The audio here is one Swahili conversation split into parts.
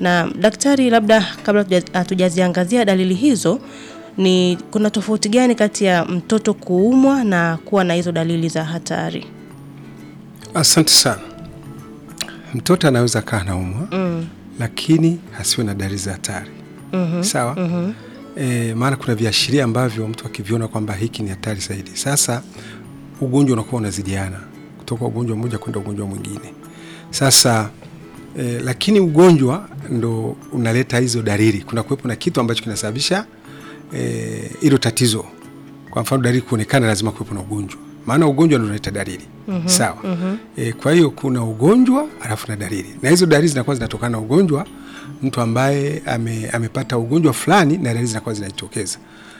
Na daktari, labda kabla hatuja- hatujaziangazia dalili hizo, ni kuna tofauti gani kati ya mtoto kuumwa na kuwa na hizo dalili za hatari? Asante sana. Mtoto anaweza kaa naumwa Mm. lakini hasiwe na dalili za hatari sawa. E, maana kuna viashiria ambavyo mtu akiviona kwamba hiki ni hatari zaidi. Sasa ugonjwa unakuwa unazidiana kutoka ugonjwa mmoja kwenda ugonjwa mwingine. Sasa e, lakini ugonjwa ndo unaleta hizo dalili. Kuna kuwepo na kitu ambacho kinasababisha eh, hilo tatizo. Kwa mfano dalili kuonekana, lazima kuwepo na ugonjwa, maana ugonjwa ndo unaleta dalili sawa. E, kwa hiyo kuna ugonjwa alafu na dalili, na hizo dalili zinakuwa zinatokana na ugonjwa. Mtu ambaye ame, amepata ugonjwa fulani na dalili zinakuwa zinajitokeza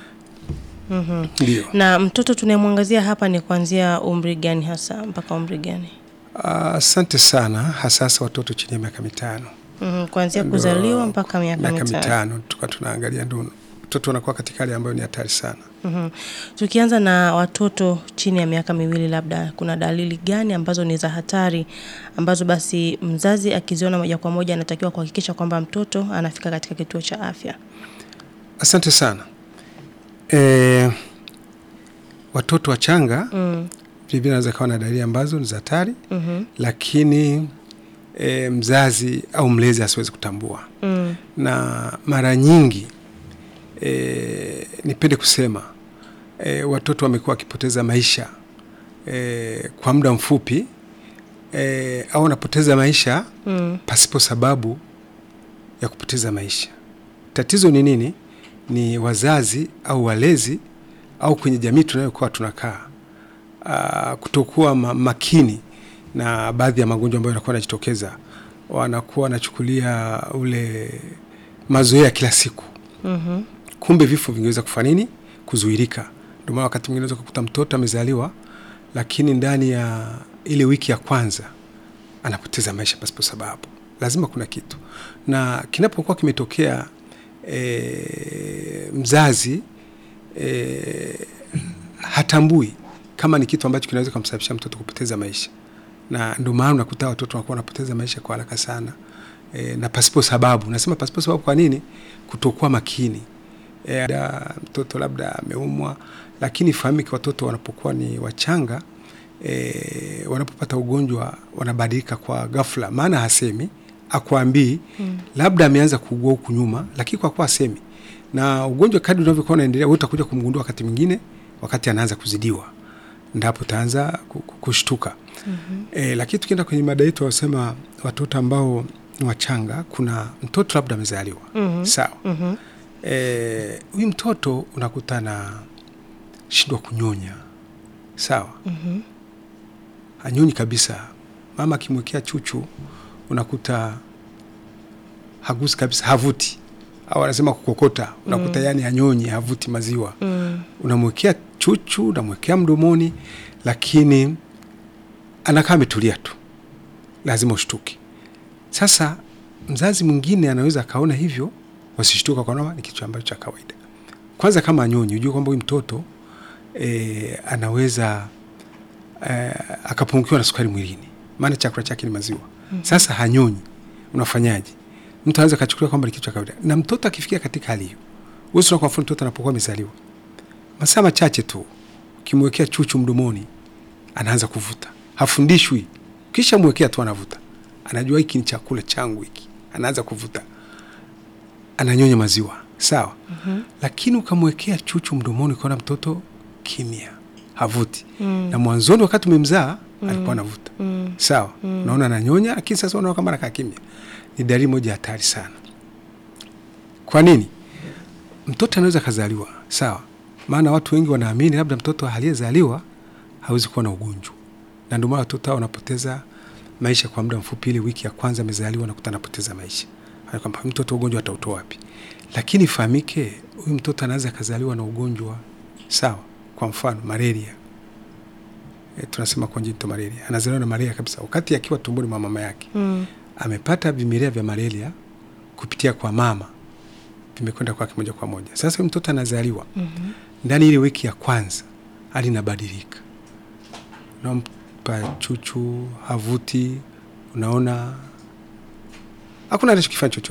ndio. Na mtoto tunayemwangazia hapa ni kuanzia umri gani hasa mpaka umri gani? Asante sana, hasasa watoto chini ya miaka mitano Mhm, kuanzia Ndo- kuzaliwa mpaka miaka miaka mitano. mitano tuka tunaangalia, ndo mtoto anakuwa katika hali ambayo ni hatari sana. Mhm. Tukianza na watoto chini ya miaka miwili, labda kuna dalili gani ambazo ni za hatari ambazo basi mzazi akiziona moja kwa moja anatakiwa kuhakikisha kwamba mtoto anafika katika kituo cha afya? Asante sana. E, watoto wachanga Mm. vilevile wanaweza kawa na dalili ambazo ni za hatari, Mhm. lakini e, mzazi au mlezi asiwezi kutambua, Mm. na mara nyingi e, nipende kusema e, watoto wamekuwa wakipoteza maisha e, kwa muda mfupi e, au wanapoteza maisha Mm. pasipo sababu ya kupoteza maisha. Tatizo ni nini? Ni wazazi au walezi au kwenye jamii tunayokuwa tunakaa, ah, kutokuwa ma makini na baadhi ya magonjwa ambayo yanakuwa yanajitokeza. Wanakuwa wanachukulia ule mazoea ya kila siku, Mhm. kumbe vifo vingeweza kufanya nini? Kuzuirika. Ndio maana wakati mwingine unaweza kukuta mtoto amezaliwa, lakini ndani ya ile wiki ya kwanza anapoteza maisha pasipo sababu. Lazima kuna kitu, na kinapokuwa kimetokea e, mzazi e, hatambui kama ni kitu ambacho kinaweza kumsababisha mtoto kupoteza maisha, na ndio maana unakuta watoto wanakuwa wanapoteza maisha kwa haraka sana e, na pasipo sababu. Nasema pasipo sababu kwa nini? Kutokuwa makini e, da, mtoto labda ameumwa, lakini fahamike, watoto wanapokuwa ni wachanga e, wanapopata ugonjwa wanabadilika kwa ghafla, maana hasemi akwambii mm. labda ameanza kuugua huku nyuma, lakini kwa kuwa hasemi na ugonjwa kadri unavyokuwa unaendelea, wewe utakuja kumgundua wakati mwingine, wakati anaanza kuzidiwa, ndapo utaanza ku- ku- kushtuka. mm-hmm. E, lakini tukienda kwenye mada yetu, wasema watoto ambao ni wachanga, kuna mtoto labda amezaliwa Mhm. sawa Mhm. Eh, huyu mtoto unakuta na shindwa kunyonya sawa, Mhm. hanyonyi kabisa. Mama akimwekea chuchu unakuta hagusi kabisa, havuti au anasema kukokota, unakuta yani hanyonyi, havuti maziwa. Mm. Unamwekea chuchu, unamwekea mdomoni, lakini anakaa ametulia tu, lazima ushtuke. Sasa mzazi mwingine anaweza akaona hivyo, wasishtuka kwa ni kitu ambacho cha kawaida. Kwanza kama anyonyi, ujue kwamba huyu mtoto e, anaweza e, akapungukiwa na sukari mwilini, maana chakula chake ni maziwa. Sasa hanyonyi, unafanyaje? Mtu anaweza akachukulia kwamba ni kitu cha kawaida, na mtoto akifikia katika hali hiyo, wewe kwa mfano, mtoto anapokuwa amezaliwa masaa machache tu, ukimwekea chuchu mdomoni, anaanza kuvuta, hafundishwi. Kisha mwekea tu, anavuta, anajua hiki ni chakula changu hiki, anaanza kuvuta, ananyonya maziwa sawa. mm-hmm. Lakini ukamwekea chuchu mdomoni, ukaona mtoto kimya, havuti Mm. na mwanzoni wakati umemzaa alikuwa anavuta Mm. sawa, unaona ananyonya, lakini sasa unaona kama anakaa kimya. Ni dalili moja hatari sana. Kwa nini? Mtoto anaweza kazaliwa sawa, maana watu wengi wanaamini labda mtoto aliyezaliwa hawezi kuwa na ugonjwa, na ndio maana watoto hao wanapoteza maisha kwa muda mfupi. Ile wiki ya kwanza amezaliwa, nakuta anapoteza maisha, Maana kwamba mtoto ugonjwa atautoa wapi? Lakini ifahamike, huyu mtoto anaweza akazaliwa na ugonjwa sawa, kwa mfano malaria e, tunasema congenital malaria, anazaliwa na malaria kabisa wakati akiwa tumboni mwa mama yake Mm. amepata vimelea vya malaria kupitia kwa mama, vimekwenda kwake moja kwa moja. Sasa huyu mtoto anazaliwa Mhm. ndani ile wiki ya kwanza hali inabadilika, unampa chuchu havuti, unaona hakuna anachokifanya chochote.